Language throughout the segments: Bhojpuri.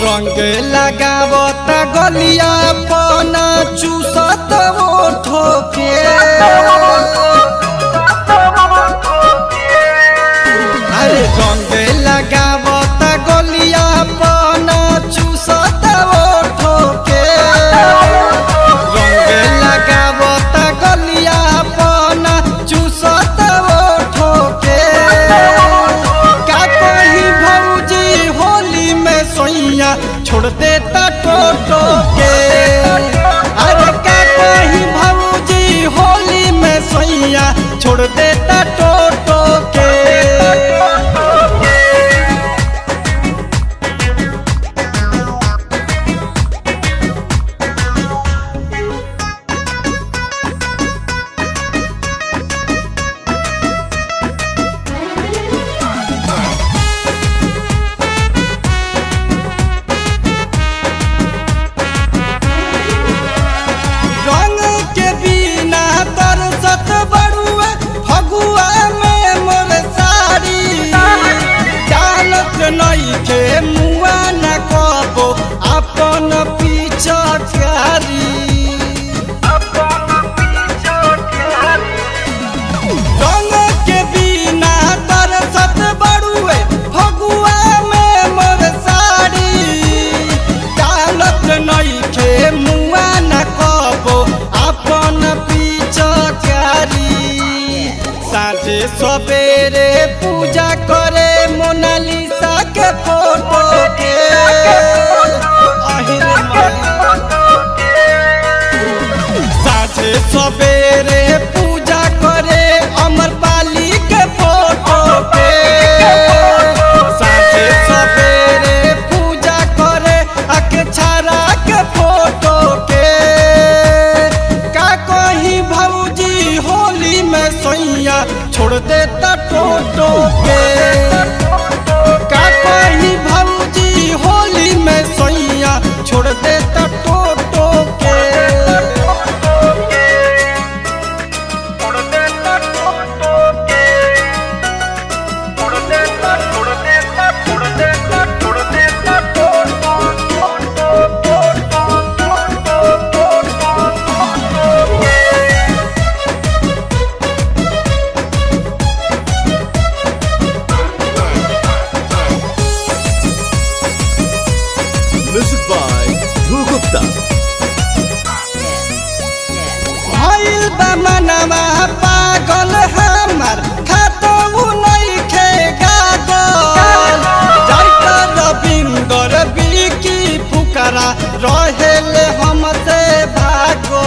रंग लगावत गलिया पना चूसत ओठो के अरे रंग लगावत गलिया पना चूसत ओठो के रंग लगावत गलिया पना चूसत ओठो के का कही भौजी होली में सोइया छोड़ देता टोटो के अरे का कही भौजी होली में सोइया छोड़ देता टोटो के रंग के बिना तरसत बड़ुआ फगुआ में मोर साड़ी चालत नहीं के मुआ न कबो अपन पीछा रंग के बिना तरसत बड़ुए फगुआ में मोर साड़ी चालत नहीं खे मुआ न कबो अपन पीछा साँझे सवेरे पूजा करे मोनालिसा के फोटो के अहिरे माई। साँझे सवेरे पूजा करे अमर पाली के फोटो पे साँझे सवेरे पूजा करे अक्षरा के फोटो के का कही भौजी होली में सोइया छोड़ देता टोटो के का कही भौजी होली में सोइया छोड़ देता टोटो के Music by Dhruv Gupta. भइल बा मनवा पागल हमार खातो उ नइखे गागल जाइता रविंदर बिकी फुकरा रहेले हमसे भागो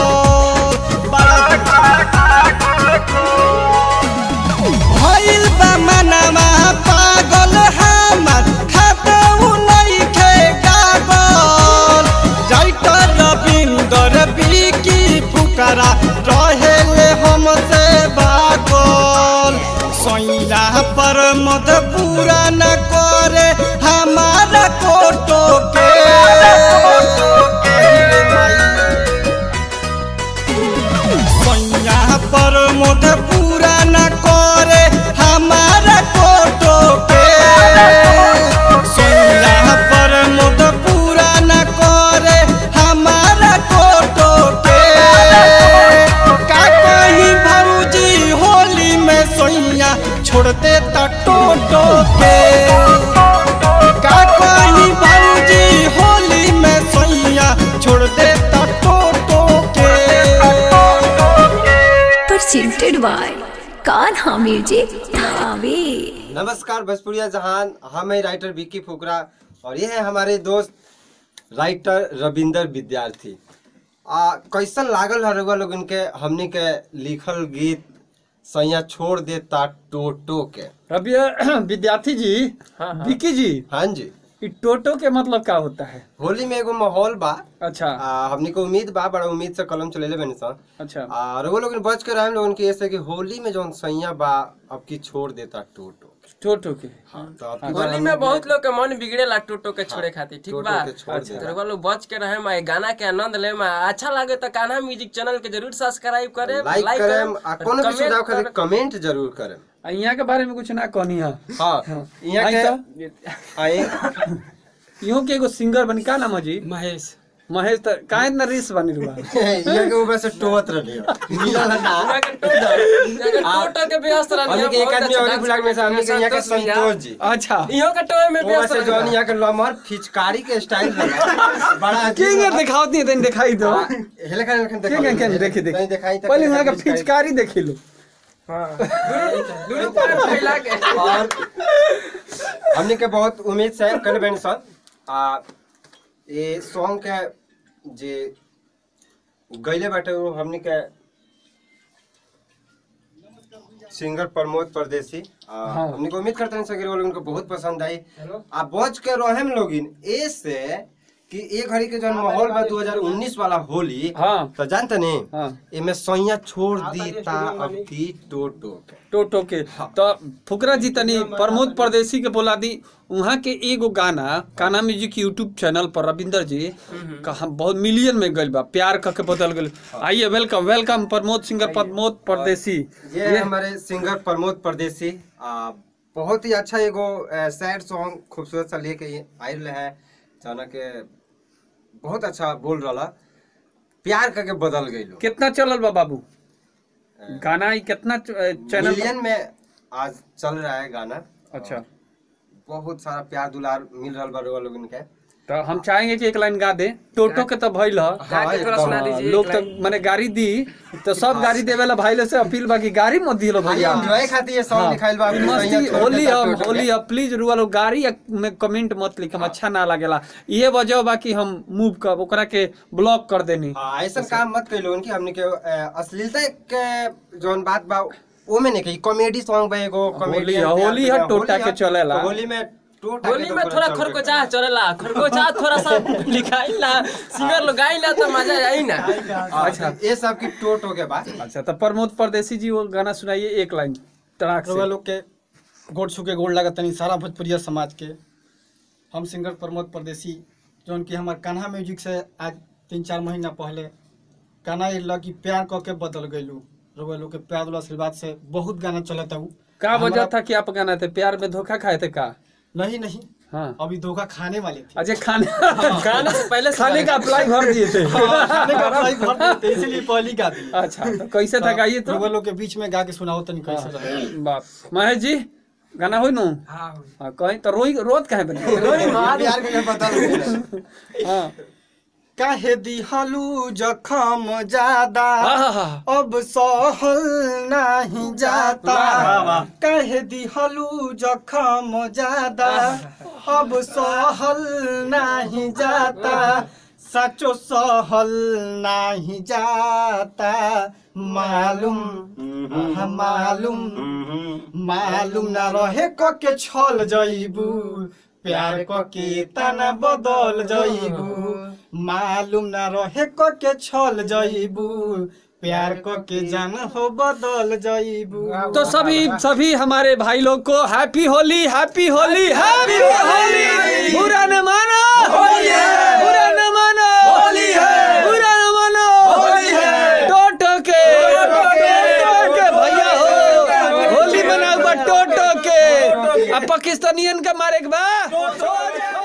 भइल बा मनवा पागल हमार खातो उ नइखे गागल जाइता रविंदर बिकी फुकरा रहेले हमसे भागल सैया पर मत पूरा न करे हमारा कोटो के सैया पर मत पूरा न करे हमारा कोटो के सैया पर मत पूरा न करे हमारा कोटो के का कही भौजी होली में सोइया छोड़ देता टोटो के का कही भौजी होली में सोइया छोड़ देता टोटो के presented by Kanha Music Dhawe. नमस्कार भोजपुरिया जहान हम है राइटर विक्की फुकरा और ये है हमारे दोस्त राइटर रविंदर विद्यार्थी आ कैसन लागल है रउआ लोगन के हमनी के लिखल गीत सैया छोड़ देता टोटो के रवि विद्यार्थी जी विक्की जी हाँ जी ई टोटो के मतलब क्या होता है होली में एगो माहौल बा अच्छा आ, हमनी को उम्मीद बा बड़ा उम्मीद से कलम चलेले बनी सन अच्छा आ रउआ लोगन बच के रहे लोगन के ऐसे कि होली में जौन सैया बा अब की छोड़ देता टोटो टोटो के हाँ तो अब की बार होली हमनी में बहुत लोग के मन बिगड़ेला टोटो के छोड़े खातिर ठीक टोटो बा के छोड़ अच्छा, देला। तो रउआ लोग बच के रहे मा गाना के आनंद ले मा अच्छा लागे तो कान्हा म्यूजिक चैनल के जरूर सब्सक्राइब करे लाइक करेम आ कोनो भी सुझाव खातिर कमेंट जरूर करेम आ, यहाँ के बारे में कुछ ना कहनी है हाँ यहाँ आई के तो? आए इहो के एगो सिंगर बनी का नाम है जी महेश महेश त काहे इतना रीस बनी रुआ ये के ऊपर से टोत रही मिलल है ना यहाँ के टो- यहाँ के टोटो के व्यस्त रहनी हमने है, के एक बहुत आदमी अच्छा और डांस बुला में से हमने के यहाँ के संतोष भैया। संतोष जी अच्छा इहो के टोए में वो व्यस्त से रहनी जौन है। यहाँ के लमहर फिचकारी के स्टाइल लगा बड़ा अजीब किंग लगा। दिखाओ नहीं तनी दिखाई दो हाँ, हेले खाने लखन किंग दिखाओ। किंग देखी नहीं देखी दिखाई तो पहले क्या वहां का फिचकारी। फिचकारी देखी लो दुनू पैर फैला के और हमने के बहुत उम्मीद से कल बहन सर आ ये सॉन्ग के जे गईले बाटे वो हमने के सिंगर प्रमोद परदेसी आ, हाँ। हमने को उम्मीद करते हैं सर वो लोग उनको बहुत पसंद आई आ बच के रहे हम लोगिन ए से कि एक घड़ी के जौन माहौल बा 2019 वाला होली हाँ। तो जानते नहीं हाँ। एमे सैया छोड़ दी ता अब की टोटो के टोटो के तो फुकरा जी तनी प्रमोद परदेसी के बोला दी वहाँ के एगो गाना काना म्यूजिक यूट्यूब चैनल पर रविंदर जी का हम बहुत मिलियन में गइल बा प्यार क के बदल गइल आइए welcome welcome Pramod singer Pramod Pardesi ये है हमारे सिंगर प्रमोद परदेसी आ, बहुत ही अच्छा एगो सैड सॉन्ग खूबसूरत सा लेके ये आयल रहे हैं जाना के बहुत अच्छा बोल रहा प्यार करके बदल गई लोग कितना चलल बा बाबू गाना ई कितना च- चैनल मिलियन में आज चल रहा है गाना अच्छा बहुत सारा प्यार दुलार मिल रहा बा रउआ लोगन के तो हम चाहेंगे कि एक लाइन गा दे टोटो के तो भइल ह गा के थोड़ा सुना हाँ, दीजिए लोग एक तो लाइन। माने गाड़ी दी तो सब गाड़ी देवे ला भाई से अपील बा कि गाड़ी मत दिलो खाली भैया एंजॉय खातिर ये सॉन्ग लिखाइल बा हाँ, अपने मस्ती सैया छोड़ होली देता हम टोटो के। होली अब प्लीज रुआ लोग गाड़ी या में कमेंट मत लिखम अच्छा ना लगेला ये वजह बा कि हम मूव कर ओकरा के ब्लॉक कर देनी हाँ ऐसा काम मत कई लोगन की हमने के अ, अश्लीलता के जौन बात बा वो में नहीं कही कॉमेडी सॉन्ग बा एगो कॉमेडी होली- होली है, टोटा के चलेला। होली में टोटा होली के तो में पूरा थोड़ा चल के खरकोचा चलेला खरकोचा थोड़ा सा लिखाई ना सिंगर लोग गाई ना तो मजा आई ना अच्छा ये सब की टोटो के बाद अच्छा तो प्रमोद परदेसी जी वो गाना सुनाइए एक लाइन तड़ाक रउआ से लोग के गोड़ छू के गोड़ लागत तनी सारा भोजपुरिया समाज के हम सिंगर प्रमोद परदेसी जौन कि हमार कान्हा म्यूजिक से आज तीन चार महीना पहले गाना ये लगी प्यार क के बदल गइलू रउआ लोग के प्यार वाला आशीर्वाद से बहुत गाना चलत हूँ का वजह था कि आप गाना थे प्यार में धोखा खाए थे का नहीं नहीं हाँ अभी धोखा खाने वाले थे अच्छा खाने गाना से पहले से खाने का अप्लाई भर दिए थे हाँ, खाने का भाई भर दिए थे, इसीलिए पहली गा दी अच्छा तो कैसे था गाइए तो रउआ लोग के बीच में गा के सुनाओ तनी कैसे रहे बाप महेश जी गाना होई नु हाँ हाँ कहीं तो रोई रोत काहे बने प्यार के बदल हाँ काहे दिहलू जखम ज्यादा आहा। अब सहल नहीं जाता काहे दिहलू जखम ज्यादा अब सहल नहीं जाता सचो सहल नहीं जाता मालूम हाँ, मालूम मालूम ना रहे क के छल जइबू प्यार क के तना बदल जइबू मालूम ना रहे क के छल जइबू प्यार क के जान हो बदल जइबू तो सभी सभी हमारे भाई लोग को happy Holi happy Holi happy Holi बुरा न मानो होली है बुरा न मानो होली है बुरा न मानो होली है टोटो के टोटो के भैया हो होली मनाओ बा टोटो के अब पाकिस्तानियन का मारे के बा